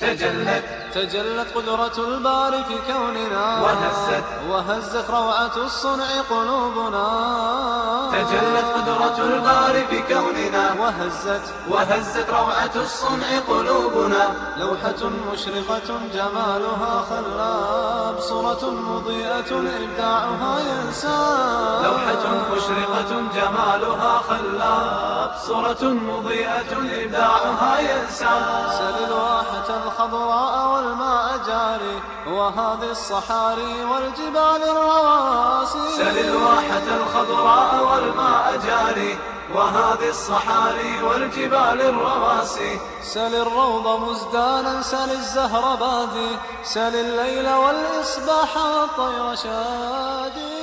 تجلت تجلت قدرة الباري في كوننا وهزت وهزت روعة الصنع قلوبنا تجلت قدرة الباري في كوننا وهزت وهزت روعة الصنع قلوبنا لوحة مشرقة جمالها خلاب صورة مضيئة إبداعها ينساب لوحة مشرقة جمالها خلاب صورة مضيئة إبداعها ينسى سل الواحة الخضراء والماء جاري وهذه الصحاري والجبال الرواسي سل الواحة الخضراء والماء جاري وهذه الصحاري والجبال الرواسي سل الروض مزدانا سل الزهر بادي سل الليل والإصباح والطير شادي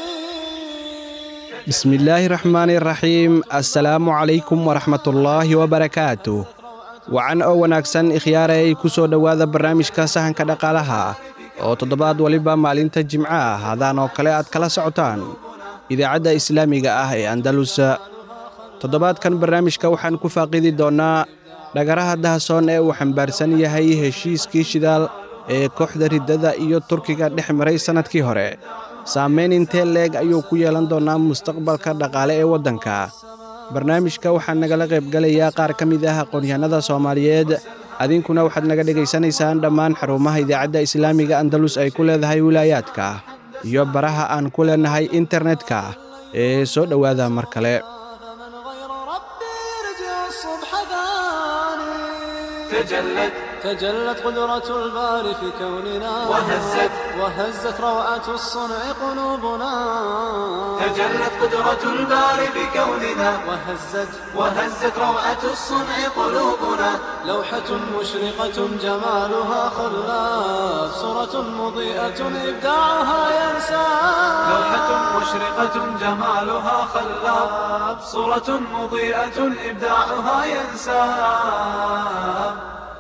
بسم الله الرحمن الرحيم assalaamu calaykum waraxmatullaahi wabarakaatu wacan oo wanaagsan ikhyaarey ku soo dhowaada barnaamijka sahanka dhaqaalaha oo toddobaad waliba maalinta jimco ah hadaan oo kale aad kala socotaan idaacadda islaamiga ah ee andalus toddobaadkan barnaamijka waxaan ku faaqidi doonnaa dhagaraha dahasoon ee uu xambaarsan yahay heshiiskii shidaal ee kooxda riddada iyo turkiga dhex maray sannadkii hore saamayn intee leeg ayuu ku yeelan doonnaa mustaqbalka dhaqaale ee waddanka barnaamijka waxaa nagala qaybgalayaa qaar ka mid ah aqoonyahanada soomaaliyeed adinkuna waxaad naga dhegaysanaysaan dhammaan xarumaha idaacadda islaamiga andalus ay ku leedahay wilaayaadka iyo baraha aan ku leennahay internetka ee soo dhowaada mar kale فمن غير ربي يرجع الصبح ثاني تجلت تجلت قدرة الباري في كوننا وهزت وهزت روعة الصنع قلوبنا تجلت قدرة الباري بكوننا وهزت وهزت روعة الصنع قلوبنا لوحة مشرقة جمالها خلاف صورة مضيئة إبداعها ينسى لوحة مشرقة جمالها خلاب صورة مضيئة إبداعها ينساب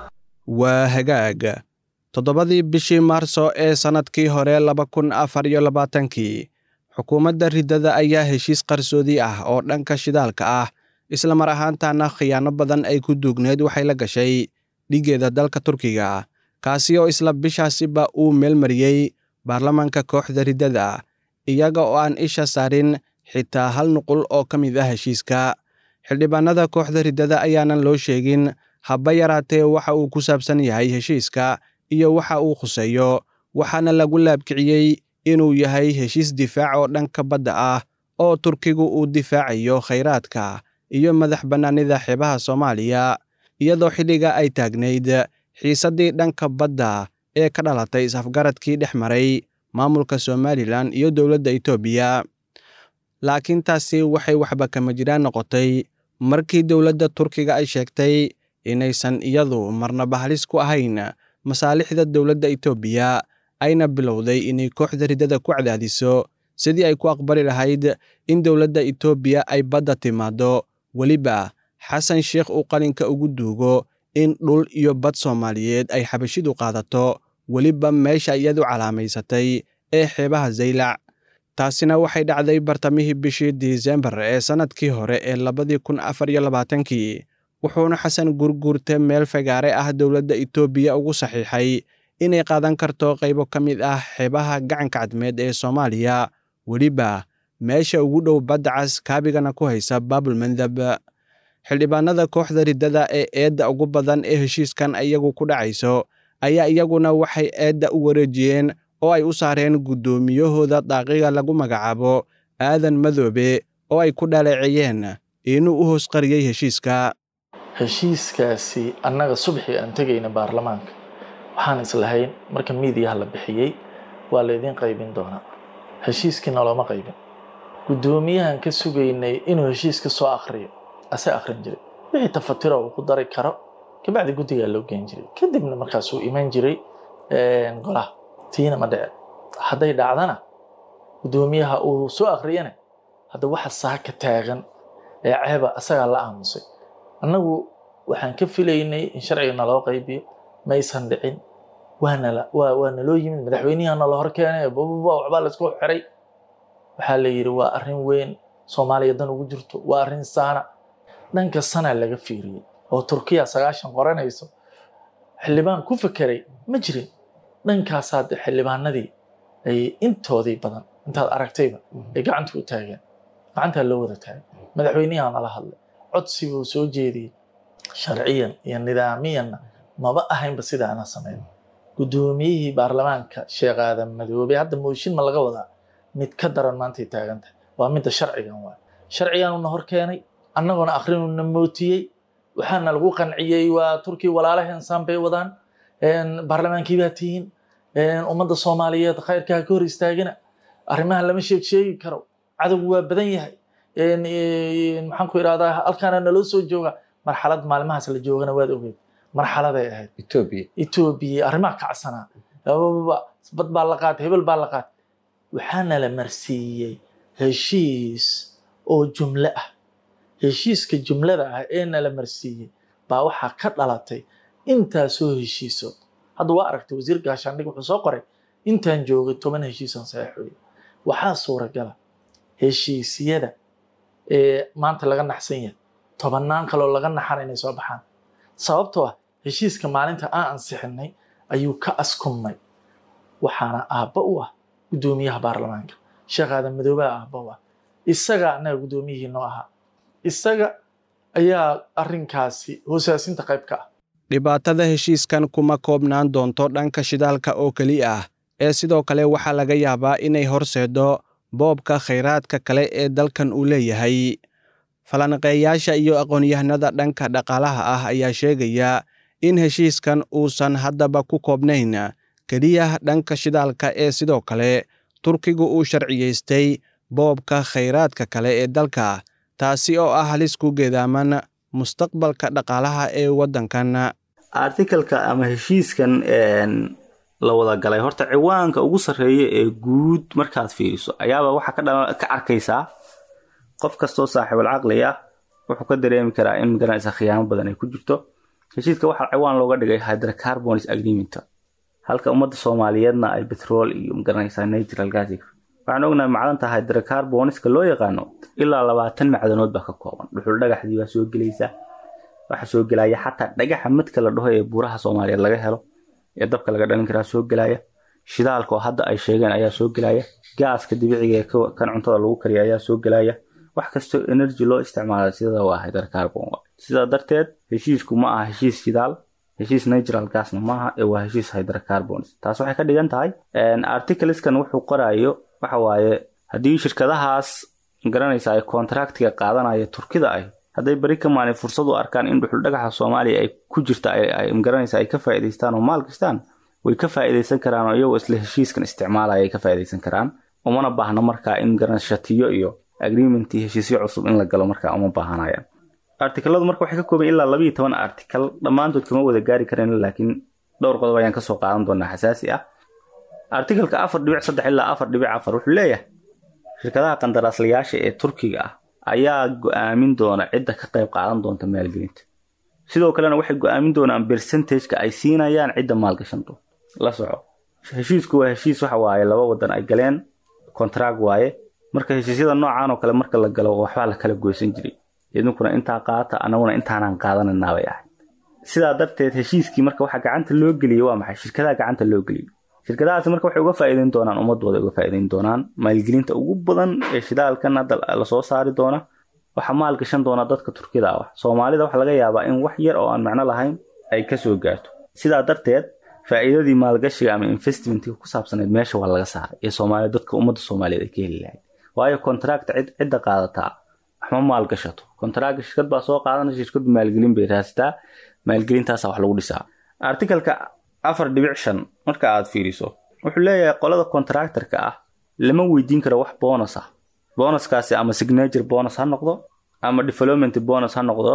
waa hagaag toddobadii bishii maarso ee sannadkii hore laba kun afar iyo labaatankii xukuumadda riddada ayaa heshiis qarsoodi ah oo dhanka shidaalka ah isla mar ahaantaana khiyaano badan ay ku duugneed waxay la gashay dhiggeeda dalka turkiga kaasi oo isla bishaasiba uu meelmariyey baarlamaanka kooxda riddada iyaga oo aan isha saarin xitaa hal nuqul oo ka mid ah heshiiska xildhibaanada kooxda riddada ayaanan loo sheegin haba yaraatee waxa uu ku saabsan yahay heshiiska iyo waxa uu khuseeyo waxaana lagu laabkiciyey inuu yahay heshiis difaac oo dhanka badda ah oo turkigu uu difaacayo khayraadka iyo madax bannaanida xeebaha soomaaliya iyadoo xilliga ay taagnayd xiisaddii dhanka badda ee ka dhalatay is-afgaradkii dhex maray maamulka somalilan iyo dowladda etoobiya laakiin taasi waxay waxba kama jiraan noqotay markii dowladda turkiga ay sheegtay inaysan iyadu marnaba halis ku ahayn masaalixda dowladda etoobiya ayna bilowday inay kooxda riddada ku cadaadiso sidii ay ku aqbali lahayd in dowladda etoobiya ay badda timaaddo weliba xasan sheekh uu qalinka ugu duugo in dhul iyo bad soomaaliyeed ay xabashidu qaadato weliba meesha iyadu calaamaysatay ee xeebaha zaylac taasina waxay dhacday bartamihii bishii disembar ee sannadkii hore ee labadii kun afar iyo labaatankii wuxuuna xasan gurguurte meel fagaare ah dowladda etoobiya ugu saxiixay inay qaadan karto qaybo ka mid ah xeebaha gacanka cadmeed ee soomaaliya weliba meesha ugu dhow badda cas kaabigana ku haysa baabul mandab xildhibaanada kooxda riddada ee eedda ugu badan ee heshiiskan iyagu ku dhacayso ayaa iyaguna waxay eedda u wareejiyeen oo ay u saareen guddoomiyahooda daaqiga lagu magacaabo aadan madoobe oo ay ku dhaleeceeyeen inuu u hoos qariyey heshiiska heshiiskaasi annaga subaxii aan tegayna baarlamaanka waxaan islahayn marka miidiyaha la bixiyey waa laydiin qaybin doonaa heshiiskii noloma qaybin guddoomiyahan ka sugaynay inuu heshiiska soo akriyo ase akrin jiray wixii tafatiro uu ku dari karo kabacdi guddigaa loo geen jiray kadibna markaasuu iman jiray golaha tiina ma dhece hadday dhacdana guddoomiyaha uu soo akriyana hadda waxa saaka taagan ee ceeba asagaa la aamusay annagu waxaan ka filaynay in sharciga naloo qaybiyo maysan dhicin waanala waa waa naloo yimid madaxweynihi nala hor keenay bababa waxbaa laisku xiray waxaa la yidhi waa arrin weyn soomaaliya dan ugu jirto waa arrin saana dhanka sana laga fiiriyey oo turkiya sagaashan qoranayso xildhibaan ku fekeray ma jirin dhankaasaa de xildhibaanadii ay intoodii badan intaad aragtayba ay gacanta u taageen gacantaa loo wada taagay madaxweynaha nala hadlay codsi buu soo jeediyey sharciyan iyo nidaamiyanna maba ahaynba sida ana samayn guddoomiyihii baarlamaanka sheekh aadan madoobe hadda mooshin ma laga wadaa mid ka daran maantay taagan tahay waa midda sharcigan waay sharciganuna hor keenay annaguna akrinuna mootiyey waxaana lagu qanciyey waa turkiya walaalaheen saan bay wadaan baarlamaankii baa tihiin ummadda soomaaliyeed khayrkaa ka hor istaagina arrimaha lama sheeg sheegi karo cadowgu waa badan yahay maxaan ku idhahdaa halkaana naloo soo jooga marxalad maalmahaas la joogana waad ogeed marxaladay ahayd etoobiya etoobiya arrimaha kacsanaa bad baa la qaatay hebel baa la qaatay waxaana la marsiiyey heshiis oo jumle ah heshiiska jumlada ah ee nala marsiiyey baa waxaa ka dhalatay intaasoo heshiiso hadda waa aragtay wasiir gaashaandhig wuxuu soo qoray intaan joogay toban heshiisan saxeexooye waxaa suuragala heshiisyada ee maanta laga naxsan yahay tobannaan kaloo laga naxan inay soo baxaan sababtoo ah heshiiska maalinta aan ansixinay ayuu ka askumay waxaana aabba u ah guddoomiyaha baarlamaanka sheekh aadan madoobaha aabba u ah isaga annaga guddoomiyihii noo ahaa isaga ayaa arrinkaasi hoosaasinta qayb ka ah dhibaatada heshiiskan kuma koobnaan doonto dhanka shidaalka oo keliya ah ee sidoo kale waxaa laga yaabaa inay horseedo boobka khayraadka kale ee dalkan uu leeyahay falanqeeyaasha iyo aqoon-yahanada dhanka dhaqaalaha ah ayaa sheegaya in heshiiskan uusan haddaba ku koobnayn keliya dhanka shidaalka ee sidoo kale turkigu uu sharciyaystay boobka khayraadka kale ee dalka taasi oo ah halis ku geedaaman mustaqbalka dhaqaalaha ee waddankan artikalka ama heshiiskan la wada galay horta ciwaanka ugu sarreeya ee guud markaad fiiriso ayaaba waxaa ka arkaysaa qof kastoo saaxiibul caqli ah wuxuu ka dareemi karaa in magaranaysa khiyaamo badan ay ku jirto heshiiska waxaa ciwaan looga dhigay hydrocarbons agreement halka ummadda soomaaliyeedna ay betrol iyo magaranaysa natural gas waxaan ognahay macdanta hydrocarbonska loo yaqaano ilaa labaatan macdanood baa ka kooban dhuxul dhagaxdii baa soo gelaysa waxaa soo gelaya xataa dhagaxa madka la dhaho ee buuraha soomaaliyeed laga helo ee dabka laga dhalin karaa soo gelaya shidaalka oo hadda ay sheegeen ayaa soo gelaya gaaska dibiciga ee kan cuntada lagu kariya ayaa soo gelaya wax kastoo energy loo isticmaala sida waa hydrocarbon sidaa darteed heshiisku ma aha heshiis shidaal heshiis natural gasna maaha ee waa heshiis hydrocarbons taas waxay ka dhigan tahay articleskan wuxuu qorayo waxa waaye haddii shirkadahaas garanaysa ay contractiga qaadanaya turkida ah hadday beri ka maalin fursad u arkaan in dhuxul dhagaxa soomaaliya ay ku jirta magaranaysa ay ka faa'iidaystaan oo maal gastaan way ka faa'iidaysan karaan oo iyagoo isla heshiiskan isticmaalaya ay ka faa'iidaysan karaan umana baahna markaa in garanaysa shatiyo iyo agreement iyo heshiisyo cusub in la galo markaa uma baahanayaan artikaladu marka waxay ka kooban ilaa labayo toban artikal dhammaantood kama wada gaari kareen laakiin dhowr qodob ayaan kasoo qaadan doonaa xasaasi ah artikalka afar dhibic saddex ilaa afar dhibic afar wuxuu leeyahay shirkadaha qandaraaslayaasha ee turkiga ah ayaa go-aamin doona cidda ka qayb qaadan doonta maalgelinta sidoo kalena waxay go-aamin doonaan bercentageka ay siinayaan cidda maalgashan doonta la soco heshiisku waa heshiis waxa waaye laba wadan ay galeen contract waaye marka heshiisyada noocan oo kale marka la galo waxbaa la kala goysan jiray idinkuna intaa qaata anaguna intaanaan qaadananaa bay ahayd sidaa darteed heshiiskii marka waxaa gacanta loo geliyey waa maxay shirkadaha gacanta loo geliyey shirkadahaasi marka waxay uga faa'iideyn doonaan ummadooda uga faa'iideyn doonaan maalgelinta ugu badan ee shidaalkan hadda lasoo saari doona waxaa maal gashan doona dadka turkida ah soomaalida waxaa laga yaabaa in wax yar oo aan macno lahayn ay kasoo gaarto sidaa darteed faa'iidadii maalgashiga ama investmentka ku saabsaneed meesha waa laga saaray ee soomaaliya dadka ummadda soomaaliyeed ay ka heli lahayd waayo contract cidda qaadataa waxma maalgashato contract shirkad baa soo qaadanaysa shirkadu maalgelin bay raastaa maalgelintaasa wax lagu dhisaa artikalka afar dhibic shan marka aad fiiriso wuxuu leeyahay qolada contractorka ah lama weydiin karo wax bonus ah bonuskaasi ama signature bonus ha noqdo ama development bonus ha noqdo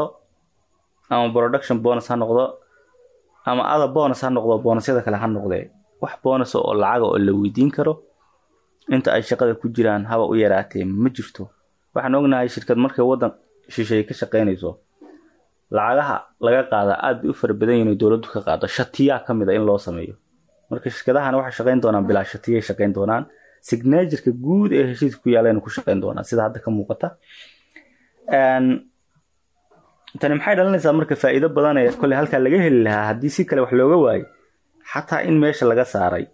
ama production bonus ha noqdo ama ada bonus ha noqdo bonusyada kale ha noqdee wax bonus oo lacaga oo la weydiin karo inta ay shaqada ku jiraan haba u yaraatee ma jirto waxaan ognahay shirkad markay waddan shisheeye ka shaqaynayso lacagaha laga qaada aad bay u fara badan yihin dowladdu ka qaado shatiyaa ka mid a in loo sameeyo marka shirkadahan waxay shaqayn doonaan bilaa shatiyay shaqayn doonaan signatureka guud ee heshiiska ku yaalayna ku shaqayn doonaan sida hadda ka muuqata tani maxay dhalinaysaa marka faa'iido badan ee kolley halkaa laga heli lahaa haddii si kale wax looga waayo xataa in meesha laga saaray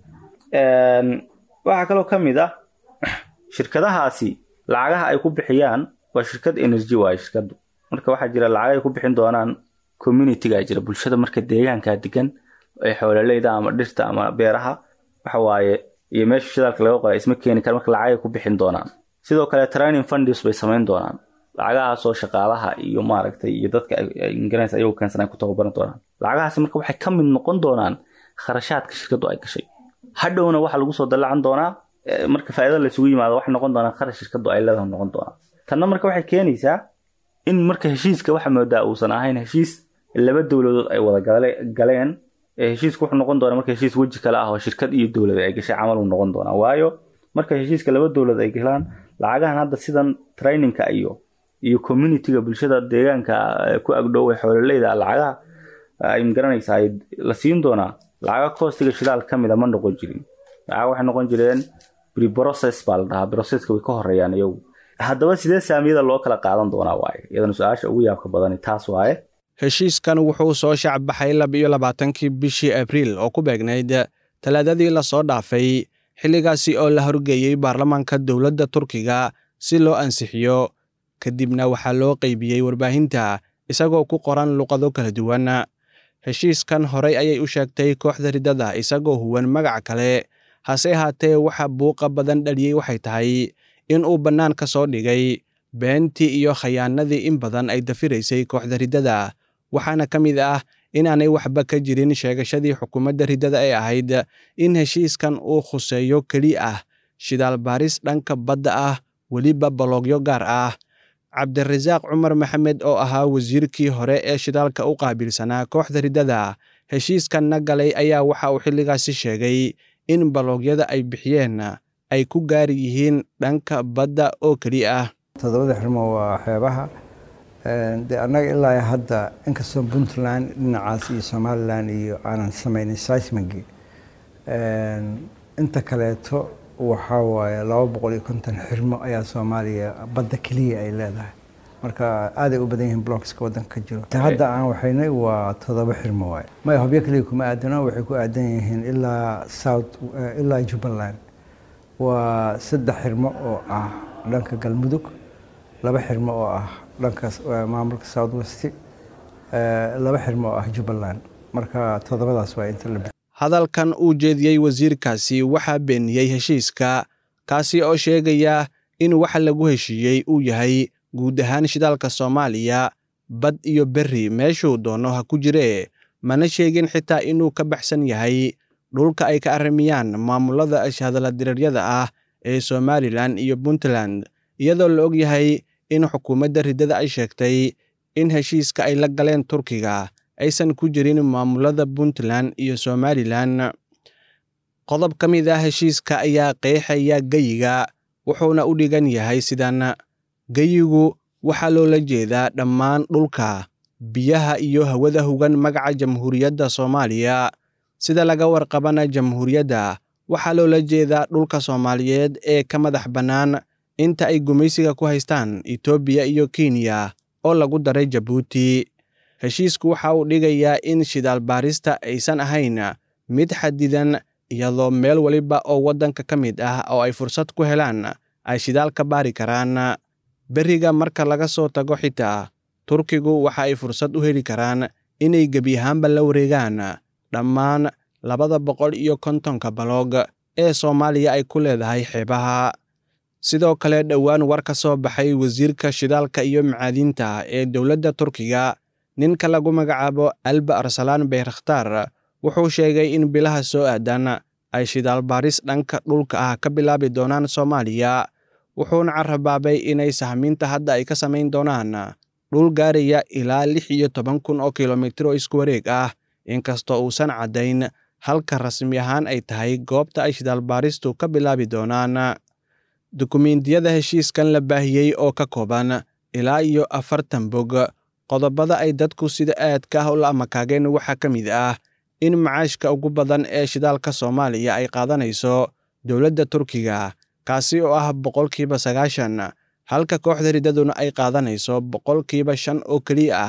waxaa kaloo ka mid ah shirkadahaasi lacagaha ay ku bixiyaan waa shirkad energy waaye shirkadu marka waxaa jira lacag ay ku bixin doonaan communityga jira bulshada marka deegaanka degan ee xoololeyda ama dhirta ama beeraha waxa waaye iyo meesha shidaalka laga qoray isma keeni kara marka lacag ay ku bixin doonaan sidoo kale training fundis bay samayn doonaan lacagahaasoo shaqaalaha iyo maaragtay iyo dadka ingaranaysa ayagu keensan ay ku tababaran doonaan lacagahaasi marka waxay ka mid noqon doonaan kharashaadka shirkadu ay gashay hadhowna waxaa lagu soo dallacan doonaa marka faa'iidada laysugu yimaado waxay noqon doonaa kharash shirkadu ay leedahay noqon doonaa tanna marka waxay keenaysaa in marka heshiiska waxa moodaa uusan ahayn heshiis laba dowladood ay wada galeen heshiisku wuxuu noqon doonaa marka heshiis weji kale ah oo shirkad iyo dowlad ay gashay camal uu noqon doonaa waayo marka heshiiska laba dowlad ay galaan lacagahan hadda sidan trainingka iyo iyo communityga bulshada deegaanka ku agdhow ee xoololeyda lacagaha ay magaranaysaa la siin doonaa lacaga koostiga shidaal ka mida ma noqon jirin lacaga waxay noqon jireen preprocess baa la dhahaa processka way ka horeeyaan iyagu haddaba sidee saamiyada loo kala qaadan doonaa waaye iyadana su-aasha ugu yaabka badani taas waaye heshiiskan wuxuu soo shacbaxay laba iyo labaatankii bishii abriil oo ku beegnayd talaadadii lasoo dhaafay xilligaasi oo la horgeeyey baarlamaanka dowladda turkiga si loo ansixiyo kadibna waxaa loo qeybiyey warbaahinta isagoo ku qoran luqado kala duwan heshiiskan horey ayay u sheegtay kooxda riddada isagoo huwan magac kale hase ahaatee waxa buuqa badan dhaliyey waxay tahay in uu bannaan ka soo dhigay beentii iyo khayaanadii in badan ay dafiraysay kooxda riddada waxaana ka mid ah inaanay waxba ka jirin sheegashadii xukuumadda riddada ee ahayd in heshiiskan uu khuseeyo keli ah shidaal baaris dhanka badda ah weliba baloogyo gaar ah cabdirasaaq cumar maxamed oo ahaa wasiirkii hore ee shidaalka u qaabilsanaa kooxda riddada heshiiskanna galay ayaa waxa uu xilligaasi sheegay in baloogyada ay bixiyeen ay ku gaari yihiin dhanka badda oo keli ah toddobada xirmo waa xeebaha de annaga ilaa hadda inkastoo puntland dhinacaas iyo somalilan iyo aanan samaynin seismigi inta kaleeto waxaa waaye laba boqol iyo konton xirmo ayaa soomaaliya badda keliya ay leedahay marka aaday u badan yihiin blockska waddanka ka jiro hadda aan waxaynay waa toddoba xirmo waaye maya hobyo keliya kuma aadano waxay ku aadan yihiin ilaa south ilaa jubbaland waa saddex xirmo oo ah dhanka galmudug laba xirmo oo ah dhanka maamulka south west laba xirmo oo ah jubbaland marka toddobadaas waa inta la hadalkan uu jeediyey wasiirkaasi waxaa beeniyey heshiiska kaasi oo sheegaya in waxa lagu heshiiyey uu yahay guud ahaan shidaalka soomaaliya bad iyo berri meeshuu doono ha ku jiree mana sheegin xitaa inuu ka baxsan yahay dhulka ay ka arrimiyaan maamulada ashhadaladireeryada ah ee somalilan iyo puntland iyadoo la og yahay in xukuumadda riddada ay sheegtay in heshiiska ay la galeen turkiga aysan ku jirin maamulada puntland iyo somalilan qodob ka mid ah heshiiska ayaa qeexaya geyiga wuxuuna u dhigan yahay sidan geyigu waxaa loola jeedaa dhammaan dhulka biyaha iyo hawada hugan magaca jamhuuriyadda soomaaliya sida laga warqabana jamhuuriyadda waxaa loola jeedaa dhulka soomaaliyeed ee ka madax bannaan inta ay gumaysiga ku haystaan etoobiya iyo kenya oo lagu daray jabuuti heshiisku waxa uu dhigayaa in shidaal baarista aysan ahayn mid xadidan iyadoo meel waliba oo waddanka ka mid ah oo ay fursad ku helaan ay shidaal ka baari karaan berriga marka laga soo tago xitaa turkigu waxa ay fursad u heli karaan inay gebi ahaanba la wareegaan dhammaan labada boqol iyo kontonka baloog ee soomaaliya ay ku leedahay xeebaha sidoo kale dhowaan war ka soo baxay wasiirka shidaalka iyo macaadiinta ee dowladda turkiga ninka lagu magacaabo alba arsalaan bayrakhtaar wuxuu sheegay in bilaha soo aadan ay shidaal baaris dhanka dhulka ah ka bilaabi doonaan soomaaliya wuxuuna carabaabay inay sahmiinta hadda ay ka samayn doonaan dhul gaaraya ilaa lix iyo toban kun oo kilomitir oo isku wareeg ah inkastoo uusan caddayn halka rasmi ahaan ay tahay goobta ay shidaal baaristu ka bilaabi doonaan dukumiintiyada heshiiskan la baahiyey oo ka kooban ilaa iyo afartan bog qodobada ay dadku sida aadka ah ula amakaageen waxaa ka mid ah in macaashka ugu badan ee shidaalka soomaaliya ay qaadanayso dowladda turkiga kaasi oo ah boqolkiiba sagaashan halka kooxda riddaduna ay qaadanayso boqolkiiba shan oo keliya ah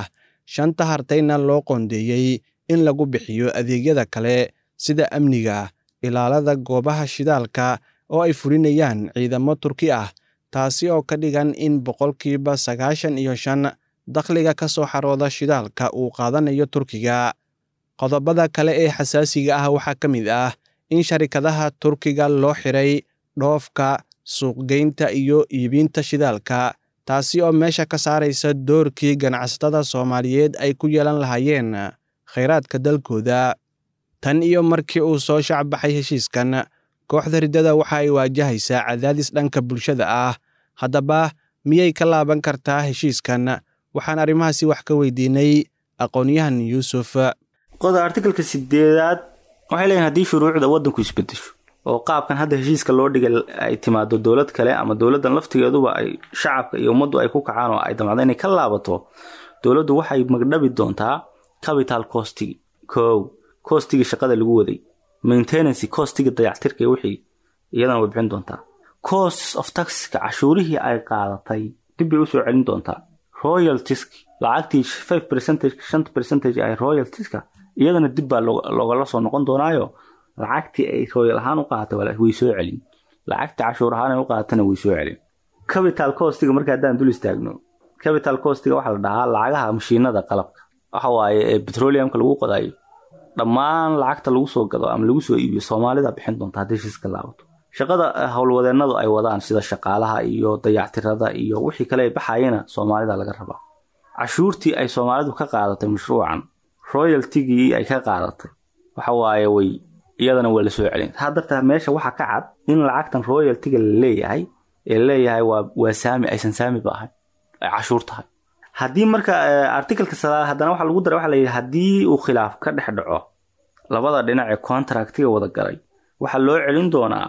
shanta hartayna loo qoondeeyey in lagu bixiyo adeegyada kale sida amniga ilaalada goobaha shidaalka oo ay fulinayaan ciidamo turki ah taasi oo ka dhigan in boqolkiiba sagaashan iyo shan dakhliga ka soo xarooda shidaalka uu qaadanayo turkiga qodobada kale ee xasaasiga ah waxaa ka mid ah in sharikadaha turkiga loo xiray dhoofka suuqgeynta iyo iibinta shidaalka taasi oo meesha ka saaraysa doorkii ganacsatada soomaaliyeed ay ku yeelan lahaayeen khayraadka dalkooda tan iyo markii uu soo shacbaxay heshiiskan kooxda riddada waxa ay waajahaysaa cadaadis dhanka bulshada ah haddaba miyay ka laaban kartaa heshiiskan waxaan arrimahaasi wax ka weydiinay aqoonyahan yuusuf qoda artikalka sideedaad waxay leeyihin haddii shuruucda waddanku isbedesho oo qaabkan hadda heshiiska loo dhigay ay timaado dowlad kale ama dowladdan laftigeeduba ay shacabka iyo ummaddu ay ku kacaan oo ay damacda inay ka laabato dowladdu waxay magdhabi doontaa capital costigi kow costigii shaqada lagu waday maintenancy costigii dayactirka wixii iyadana way bixin doontaa costs of taxiska cashuurihii ay qaadatay dib bay usoo celin doontaa royaltisk lacagtii five percentage shanta percentage ay royaltiska iyadana dib baa loogala soo noqon doonaayo lacagtii ay royal ahaan u qaadatay way soo celin lacagtii cashuur ahaan ay u qaadatana way soo celin capital costiga marka haddaan dul istaagno capital costiga waxaa la dhahaa lacagaha mashiinada qalabka waxa waaye ee petroleumka lagu qodayo dhammaan lacagta lagu soo gado ama lagu soo iibiyo soomaalida bixin doonta haddii heshiiska laabato shaqada howlwadeenadu ay wadaan sida shaqaalaha iyo dayactirada iyo wixii kale ay baxayena soomaalida laga rabaa cashuurtii ay soomaalidu ka qaadatay mashruucan royaltigii ay ka qaadatay waxa waaye way iyadana waa lasoo celin taa dartaa meesha waxaa ka cad in lacagtan royaltiga la leeyahay ee leeyahay waa waa saami aysan saamiba ahayn ay cashuur tahay haddii marka articalka sadaad haddana waxaa lagu daray waxa la yidhi haddii uu khilaaf ka dhex dhaco labada dhinac ee contractiga wada galay waxaa loo celin doonaa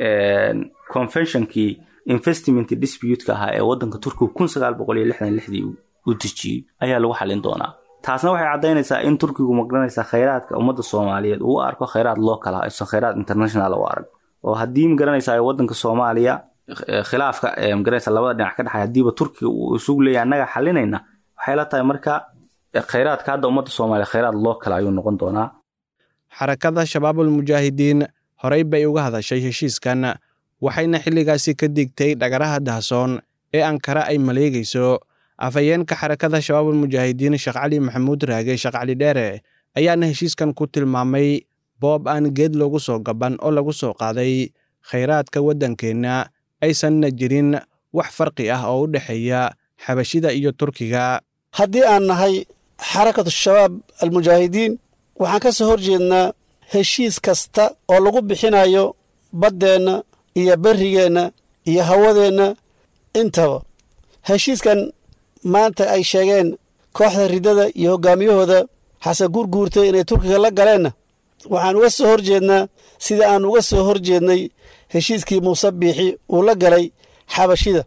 conventionkii investment dispute-ka ahaa ee waddanka turkiga kun sagaal boqol iyo lixdan lixdii u dejiyey ayaa lagu xalin doonaa taasna waxay caddaynaysaa in turkigu magaranaysaa khayraadka ummadda soomaaliyeed uu arko khayraad local ah aysan khayraad international u arag oo haddii magaranaysaa waddanka soomaaliya khilaafka magaranaysa labada dhinac ka dhexay haddiiba turkiga uu isugu leeyahay annaga xalinayna waxay la tahay marka khayraadka hadda ummadda soomaaliya khayraad local ayuu noqon doonaa xarakada shabaabul mujaahidiin horey bay uga hadashay heshiiskan waxayna xilligaasi ka digtay dhagaraha dahsoon ee ankara ay maleegayso afhayeenka xarakada shabaabul mujaahidiin sheekh cali maxamuud raage sheekh cali dheere ayaana heshiiskan ku tilmaamay boob aan geed loogu soo gaban oo lagu soo qaaday khayraadka waddankeenna aysanna jirin wax farqi ah oo u dhexeeya xabashida iyo turkiga haddii aan nahay xarakatu shabaab almujaahidiin waxaan ka soo hor jeednaa heshiis kasta oo lagu bixinayo baddeenna iyo berrigeenna iyo hawadeenna intaba heshiiskan maanta ay sheegeen kooxda riddada iyo hoggaamiyahooda xasan guurguurtay inay turkiga la galeenna waxaan uga soo hor jeednaa sida aan uga soo hor jeednay heshiiskii muuse biixi uu la galay xabashida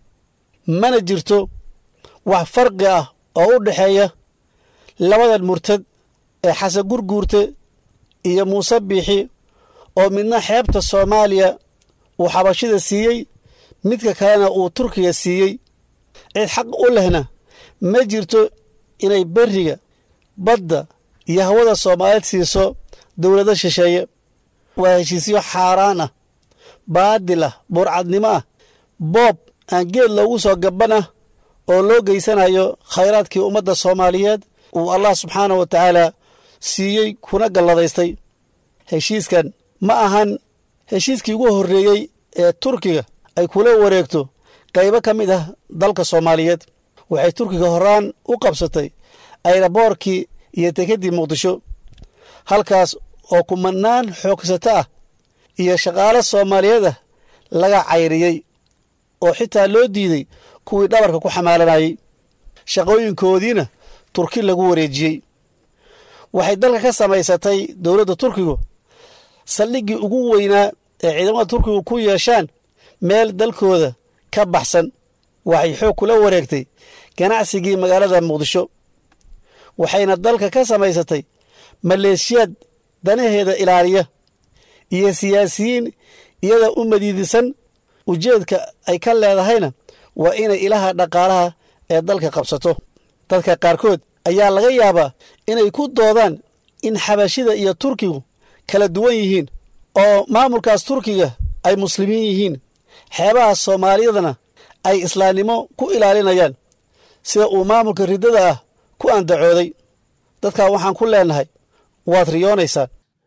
mana jirto wax farqi ah oo u dhexeeya labadan murtad ee xasan gurguurte iyo muuse biixi oo midna xeebta soomaaliya uu xabashida siiyey midka kalena uu turkiga siiyey cid xaq u lehna ma jirto inay berriga badda iyo hawada soomaaliyeed siiso dowlado shisheeye waa heshiisyo xaaraan ah baadil ah burcadnimo ah boob aan geed loogu soo gaban ah oo loo geysanayo khayraadkii ummadda soomaaliyeed uu allah subxaanah wa tacaala siiyey kuna galladaystay heshiiskan ma ahan heshiiskii ugu horreeyey ee turkiga ay kula wareegto qaybo ka mid ah dalka soomaaliyeed waxay turkiga horaan u qabsatay ayraboorkii iyo dekeddii muqdisho halkaas oo kumanaan xoogsato ah iyo shaqaalo soomaaliyeed ah laga cayriyey oo xitaa loo diiday kuwii dhabarka ku xamaalanayey shaqooyinkoodiina turki lagu wareejiyey waxay dalka ka samaysatay dowladda turkigu saldhiggii ugu weynaa ee ciidamada turkigu ku yeeshaan meel dalkooda ka baxsan waxay xoog kula wareegtay ganacsigii magaalada muqdisho waxayna dalka ka samaysatay maleeshiyaad danaheeda ilaaliya iyo siyaasiyiin iyada u madiidisan ujeedka ay ka leedahayna waa inay ilaha dhaqaalaha ee dalka qabsato dadka qaarkood ayaa laga yaabaa inay ku doodaan in xabashida iyo turkigu kala duwan yihiin oo maamulkaas turkiga ay muslimiin yihiin xeebaha soomaaliyadana ay islaamnimo ku ilaalinayaan sida uu maamulka riddada ah ku andacooday dadkaa waxaan ku leennahay waad riyoonaysaan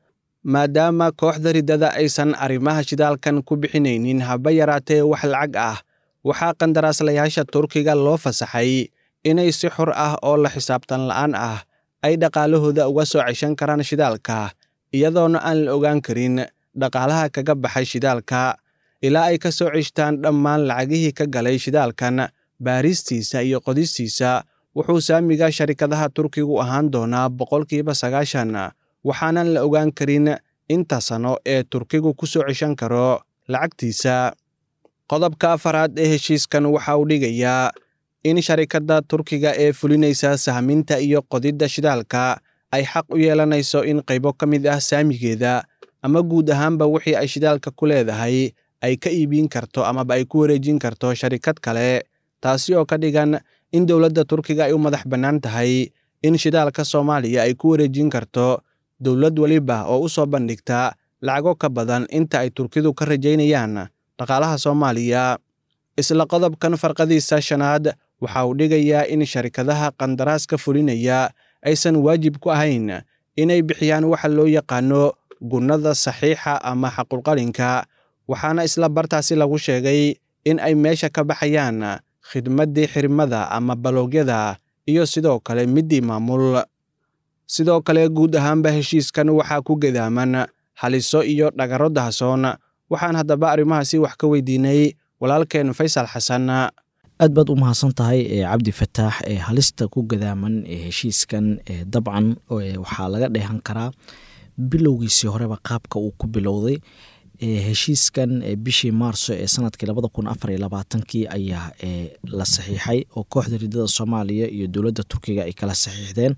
maadaama kooxda riddada aysan arrimaha shidaalkan ku bixinaynin haba yaraatee wax lacag ah waxaa qandaraaslayaasha turkiga loo fasaxay inay si xor ah oo la xisaabtan la'aan ah ay dhaqaalahooda uga soo ceshan karaan shidaalka iyadoona aan la ogaan karin dhaqaalaha kaga baxay shidaalka ilaa ay ka soo ceshtaan dhammaan lacagihii ka galay shidaalkan baaristiisa iyo qodistiisa wuxuu saamiga sharikadaha turkigu ahaan doonaa boqolkiiba sagaashan waxaanan la ogaan karin inta sano ee turkigu ku soo ceshan karo lacagtiisa qodobka afaraad ee heshiiskan waxa uu dhigayaa in sharikadda turkiga ee fulinaysa sahminta iyo qodidda shidaalka ay xaq u yeelanayso in qaybo ka mid ah saamigeeda ama guud ahaanba wixii ay shidaalka ku leedahay ay ka iibin karto amaba ay ku wareejin karto sharikad kale taasi oo ka dhigan in dowladda turkiga ay u madax bannaan tahay in shidaalka soomaaliya ay ku wareejin karto dowlad weliba oo u soo bandhigta lacago ka badan inta ay turkidu ka rajaynayaan dhaqaalaha soomaaliya isla qodobkan farqadiisa shanaad waxa uu dhigayaa in sharikadaha qandaraaska fulinaya aysan waajib ku ahayn inay bixiyaan waxa loo yaqaano gunnada saxiixa ama xaqulqalinka waxaana isla bartaasi lagu sheegay in ay meesha ka baxayaan khidmaddii xirmada ama baloogyada iyo sidoo kale middii maamul sidoo kale guud ahaanba heshiiskan waxaa ku gedaaman haliso iyo dhagaro dahasoon waxaan haddaba arrimahaasi wax ka weydiinay walaalkeen faysal xasan aad baad u mahadsan tahay cabdi fataax ee halista ku gadaaman ee heshiiskan dabcan waxaa laga dheehan karaa bilowgiisii horeba qaabka uu ku bilowday heshiiskan bishii maarso ee sanadkii labada kun afar iyo labaatankii ayaa la saxiixay oo kooxda ridada soomaaliya iyo dowladda turkiga ay kala saxiixdeen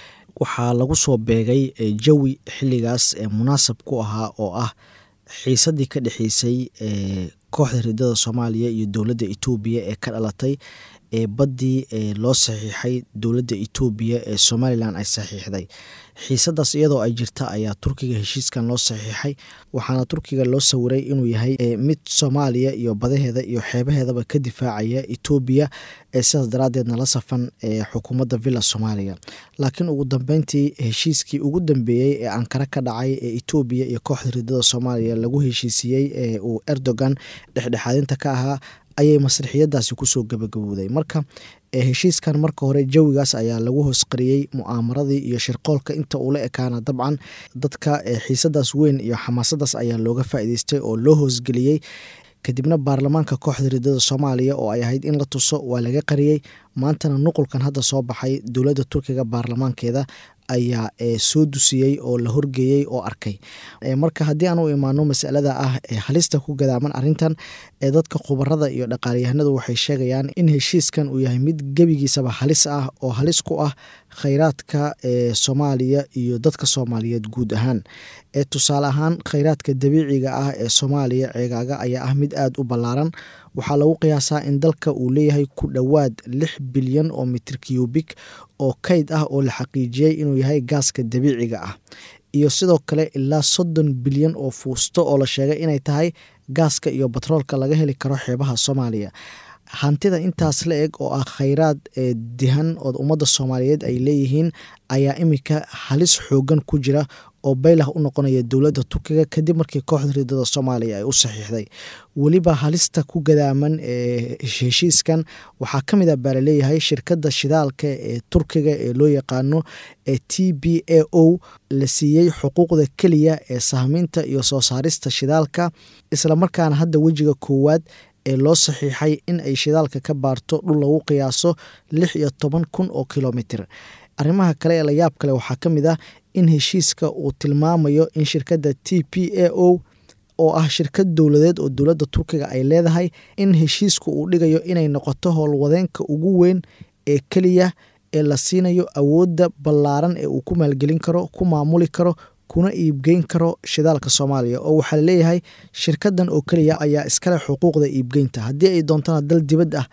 waxaa lagu soo beegay jawi xilligaas munaasab ku ahaa oo ah xiisadii ka dhexeysay kooxda ridada soomaaliya iyo dowladda etoobiya ee ka dhalatay ee baddii loo saxiixay dowladda etoobiya ee somalilan ay saxiixday xiisadaas iyadoo ay jirta ayaa turkiga heshiiskan loo saxiixay waxaana turkiga loo sawiray inuu yahay mid soomaaliya iyo badaheeda iyo xeebaheedaba ka difaacaya etoobiya sidaas daraadeedna la safan xukuumadda villa soomaaliya laakiin ugu dambeyntii heshiiskii ugu dambeeyey ee ankara ka dhacay ee etoobiya iyo kooxda ridada soomaaliya lagu heshiisiiyey ee uu erdogan dhexdhexaadinta ka ahaa ayay masrixiyadaasi kusoo gabagabowday marka heshiiskan marka hore jawigaas ayaa lagu hoosqariyey mu'aamaradii iyo shirqoolka inta uula ekaana dabcan dadka xiisadaas weyn iyo xamaasadaas ayaa looga faa'iideystay oo loo hoosgeliyey kadibna baarlamaanka kooxda ridada soomaaliya oo ay ahayd in la tuso waa laga qariyey maantana nuqulkan hadda soo baxay dowladda turkiga baarlamaankeeda ayaa soo dusiyey oo la horgeeyey oo arkay marka haddii aan u imaano masalada ah halista ku gadaaman arintan dadka khubarada iyo dhaqaalyahanadu waxay sheegayaan in heshiiskan uu yahay mid gebigiisaba halis ah oo halis ku ah khayraadka soomaaliya iyo dadka soomaaliyeed guud ahaan tusaale ahaan khayraadka dabiiciga ah ee soomaaliya ceegaaga ayaa ah mid aada u ballaaran waxaa lagu qiyaasaa in dalka uu leeyahay ku dhowaad lix bilyan oo mitir cubik oo kayd ah oo la xaqiijiyey inuu yahay gaaska dabiiciga ah iyo sidoo kale ilaa soddon bilyan oo fuusto oo la sheegay inay tahay gaaska iyo batroolka laga heli karo xeebaha soomaaliya hantida intaas la eg oo ah khayraad dihan oo ummadda soomaaliyeed ay leeyihiin ayaa iminka halis xoogan ku jira oo baylah u noqonaya dowladda turkiga kadib markii kooxda ridada soomaaliya ay u saxiixday weliba halista ku gadaaman ee heshiiskan waxaa ka mid a baa laleeyahay shirkadda shidaalka ee turkiga ee loo yaqaano ee t b a o la siiyey xuquuqda keliya ee sahmiinta iyo soo saarista shidaalka islamarkaana hadda wejiga koowaad ee loo saxiixay in ay shidaalka ka baarto dhul lagu qiyaaso lix iyo toban kun oo kilomitir arrimaha kale ee layaab kale waxaa ka mid ah in heshiiska uu tilmaamayo in shirkadda t p a o oo ah shirkad dowladeed oo dowladda turkiga ay leedahay in heshiisku uu dhigayo inay noqoto howlwadeenka ugu weyn ee keliya ee la siinayo awoodda ballaaran ee uu ku maalgelin karo ku maamuli karo kuna iibgeyn karo shidaalka soomaaliya oo waxaa laleeyahay shirkadan oo keliya ayaa iskale xuquuqda iibgeynta haddii ay doontana dal dibad ah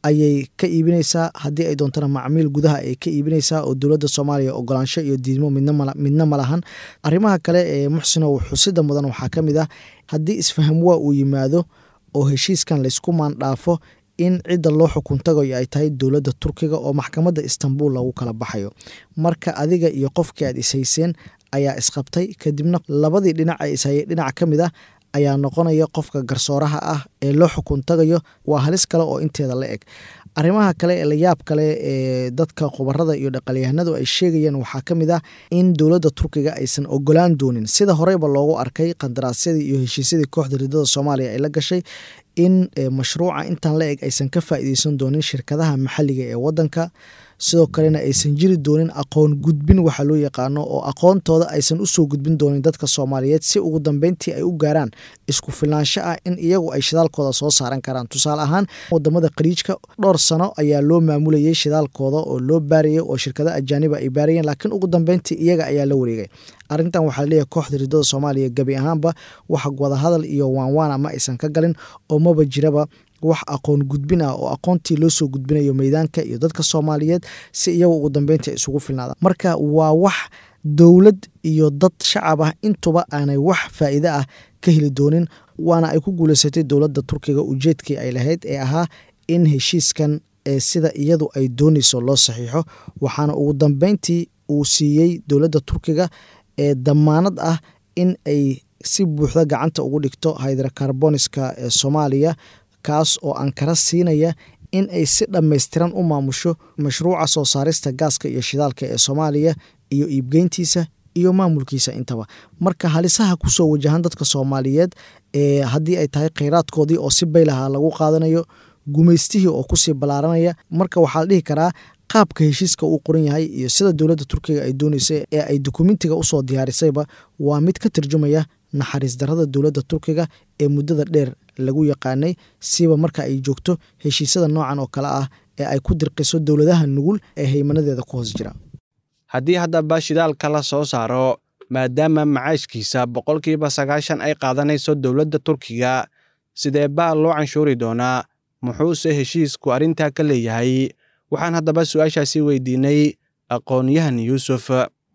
ayay ka iibinaysaa haddii ay doontana macmiil gudaha ay ka iibinaysaa oo dowladda soomaaliya ogolaansho iyo diidmo midna ma lahan arrimaha kale ee muxsino xusida mudan waxaa ka mid ah haddii isfahamwaa uu yimaado oo heshiiskan laysku maandhaafo in cidda loo xukun tagayo ay tahay dowladda turkiga oo maxkamadda istanbul lagu kala baxayo marka adiga iyo qofkii aad ishayseen ayaa isqabtay kadibna labadii dhinac ee ishayay dhinac ka mid ah ayaa noqonaya qofka garsooraha ah ee loo xukun tagayo waa halis kale oo inteeda la eg arrimaha kale ee layaab kale ee dadka khubarada iyo dhaqalyahanadu ay sheegayeen waxaa ka mid ah in dowladda turkiga aysan ogolaan doonin sida horeyba loogu arkay qandaraasyadii iyo heshiisyadii kooxda ridada soomaaliya ay la gashay in mashruuca intan la eg aysan ka faa'iideysan doonin shirkadaha maxalliga ee waddanka sidoo kalena aysan jiri doonin aqoon gudbin waxa loo yaqaano oo aqoontooda aysan usoo gudbin doonin dadka soomaaliyeed si ugu dambeyntii ay u gaaraan isku filnaansho ah in iyagu ay shidaalkooda soo saaran karaan tusaale ahaan wadamada khaliijka dhowr sano ayaa loo maamulayay shidaalkooda oo loo baarayay oo shirkada ajaaniba ay baarayeen laakiin ugu dambeyntii iyaga ayaa la wareegay arrintan waxaa laleeyahay kooxda ridada soomaaliya gebi ahaanba wax wadahadal iyo waanwaana ma aysan ka galin oo maba jiraba wax aqoon gudbin ah oo aqoontii loo soo gudbinayo meydaanka iyo dadka soomaaliyeed si iyagu ugu dambeyntii ay isugu filnaadaan marka waa wax dowlad iyo dad shacab ah intuba aanay wax faa'iide ah ka heli doonin waana ay ku guuleysatay dowladda turkiga ujeedkii ay lahayd ee ahaa in heshiiskan ee sida iyadu ay doonayso loo saxiixo waxaana ugu dambeyntii uu siiyey dowladda turkiga ee damaanad ah in ay si buuxda gacanta ugu dhigto hydracarboniska ee soomaaliya kaas oo ankara siinaya in ay si dhammaystiran u maamusho mashruuca soo saarista gaaska iyo shidaalka ee soomaaliya iyo iibgeyntiisa iyo maamulkiisa intaba marka halisaha kusoo wajahan dadka soomaaliyeed ee haddii ay tahay kheyraadkoodii oo si baylaha lagu qaadanayo gumaystihii oo kusii ballaaranaya marka waxaa la dhihi karaa qaabka heshiiska uu qoran yahay iyo sida dowladda turkiga ay doonaysa ee ay dukumentiga usoo diyaarisayba waa mid ka tarjumaya naxariis darrada dowladda turkiga ee muddada dheer lagu yaqaanay siba marka ay joogto heshiisyada noocan oo kale ah ee ay ku dirqiso dowladaha nugul ee haymanadeeda ku hoos jira haddii haddaba shidaalka la soo saaro maadaama macaashkiisa boqolkiiba sagaashan ay qaadanayso dowladda turkiga sidee baa loo canshuuri doonaa muxuuse heshiisku arrintaa ka leeyahay waxaan haddaba su-aashaasi weydiinay aqoon-yahan yuusuf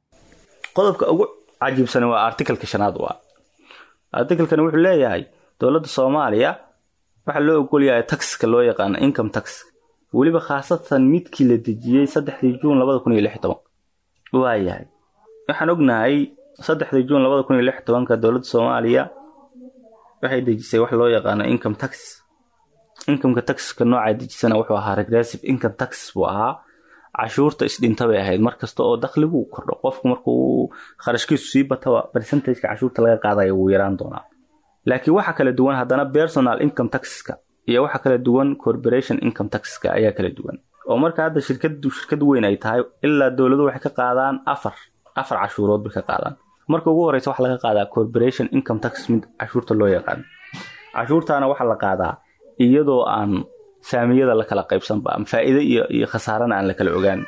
qodobka ugu cajiibsan waa artikalka shanaad waa artikalkani wuxuu leeyahay dowladda soomaaliya waxaa loo ogolyahay taxka loo yaqaano income tax weliba khaasatan midkii la dejiyey saddexdii juun labada kun iyo lix toban waayahay waxaan ognahay saddexdii juun labada kun iyo lix tobanka dowladda soomaaliya waxay dejisay wax loo yaqaano income tax incomeka taxka noocaa dejisana wuxuu ahaa regressive income tax buu ahaa cashuurta isdhinta bay ahayd markasta oo dakhligu kordho qofku markuu kharashkiisu sii bataba percentageka cashuurta laga qaadaya wuu yaraan doonaa laakiin waxa kala duwan haddana personal income taxka iyo waxa kala duwan corporation income taxka ayaa kala duwan oo marka hadda shirkadu shirkad weyn ay tahay ilaa dowladu waxay ka qaadaan afar afar cashuurood bay ka qaadaan marka ugu horeysa waxaa laga qaadaa corporation income tax mid cashuurta loo yaqaan cashuurtaana waxaa la qaadaa iyadoo aan saamiyada la kala qaybsanba ama faa'iide iyo iyo khasaarana aan la kala ogaan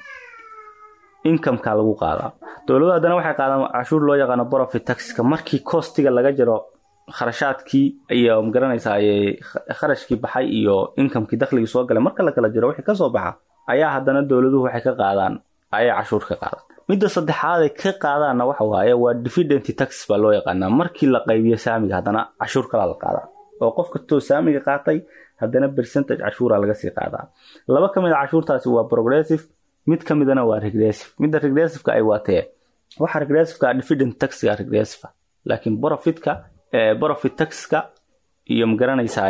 incomeka lagu qaadaa dowladu haddana waxay qaadaan cashuur loo yaqaano profit taxka markii costiga laga jiro kharashaadkii iyo magaranaysaa kharashkii baxay iyo incomekii dakhligii soo galay marka la kala jiro wixii kasoo baxa ayaa haddana dowladuhu waxay ka qaadaan ayay cashuur ka qaadaan midda saddexaad ay ka qaadaanna waxa waaye waa dividend tax baa loo yaqaanaa markii la qaybiyo saamiga haddana cashuur kalaa la qaadaa oo qof kastoo saamiga qaatay haddana percentage cashuura laga sii qaadaa laba ka mid a cashuurtaasi waa progressive mid ka midana waa regressive midda regressiveka ay waatee waxa regressiveka dividend taxga regressive laakiin profitka profit taxka iyo magaranaysaa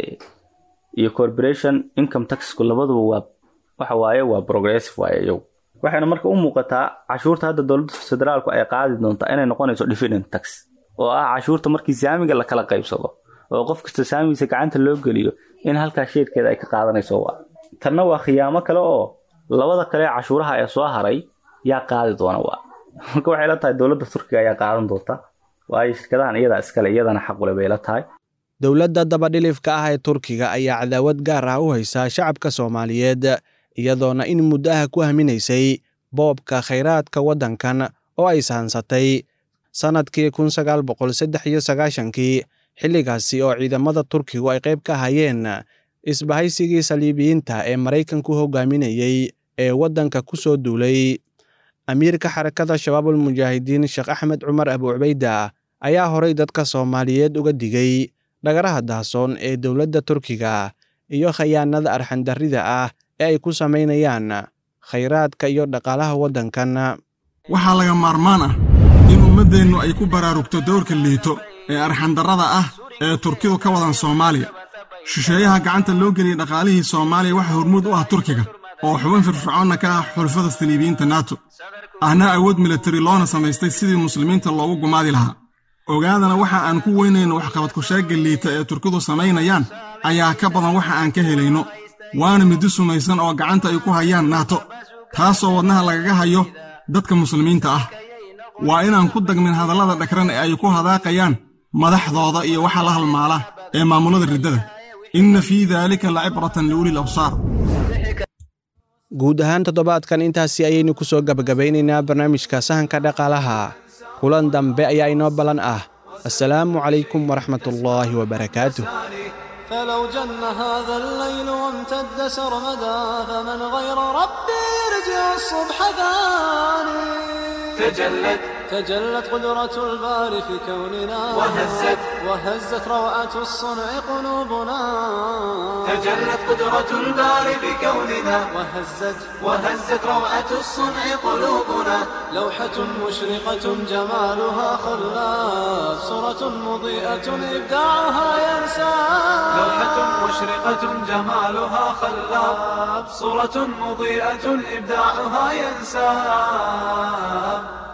iyo corporation income taxku labaduba waa waxa waaye waa progressive waaye iyagu waxayna marka u muuqataa cashuurta hadda dowladda federaalku ay qaadi doontaa inay noqonayso dividend tax oo ah cashuurta markii saamiga la kala qaybsado oo qof kasta saamigiisa gacanta loo geliyo in halkaa sheedkeeda ay ka qaadanayso waa tanna waa khiyaamo kale oo labada kale cashuuraha ee soo haray yaa qaadi doona waa marka waxay la tahay dowladda turkiga ayaa qaadan doonta waayo shirkadahan iyadaa iskale iyadana xaqule bay la tahay dowladda dabadhilifka ah ee turkiga ayaa cadaawad gaar ah u haysaa shacabka soomaaliyeed iyadoona in muddaha ku haminaysay boobka khayraadka waddankan oo ay sahansatay sannadkii kun sagaal boqol saddex iyo sagaashankii xilligaasi oo ciidamada turkigu ay qayb ka hayeen isbahaysigii saliibiyiinta ee maraykanku hogaaminayey ee waddanka ku soo duulay amiirka xarakada shabaabul mujaahidiin sheekh axmed cumar abu cubayda ayaa horay dadka soomaaliyeed uga digay dhagaraha dahsoon ee dowladda turkiga iyo khayaanada arxandarrida ah ee ay ku samaynayaan khayraadka iyo dhaqaalaha waddankan waxaa laga maarmaan ah in ummaddeennu ay ku baraarugto dowrka liito ee arxandarrada ah ee turkidu ka wadan soomaaliya shisheeyaha gacanta loo geliyey dhaqaalihii soomaaliya waxaa hormuud u ah turkiga oo xubin firfircoonna ka ah xulfada saliibiyiinta nato ahna awood militari loona samaystay sidii muslimiinta loogu gumaadi lahaa ogaadana waxa aan ku weynayno waxqabadkusheegga liita ee turkidu samaynayaan ayaa ka badan waxa aan ka helayno waana middi sumaysan oo gacanta ay ku hayaan naato taasoo wadnaha lagaga hayo dadka muslimiinta ah waa inaan ku dagmin hadallada dhagran ee ay ku hadaaqayaan madaxdooda iyo waxa la halmaala ee maamulada riddada inna fii daalika lacibratan liulil absaar guud ahaan toddobaadkan intaasi ayaynu ku soo gabagabaynaynaa barnaamijka sahanka dhaqaalaha kulan dambe ayaa inoo ballan ah assalaamu calaykum waraxmatullaahi wabarakaatuh فلو جن هذا الليل وامتد سرمدا فمن غير ربي يرجع الصبح ثاني تجلت تجلت قدرة الباري في كوننا وهزت وهزت روعة الصنع قلوبنا تجلت قدرة الباري بكوننا وهزت وهزت روعة الصنع قلوبنا لوحة مشرقة جمالها خلاف صورة مضيئة إبداعها ينسى لوحة مشرقة جمالها خلاب صورة مضيئة إبداعها ينساب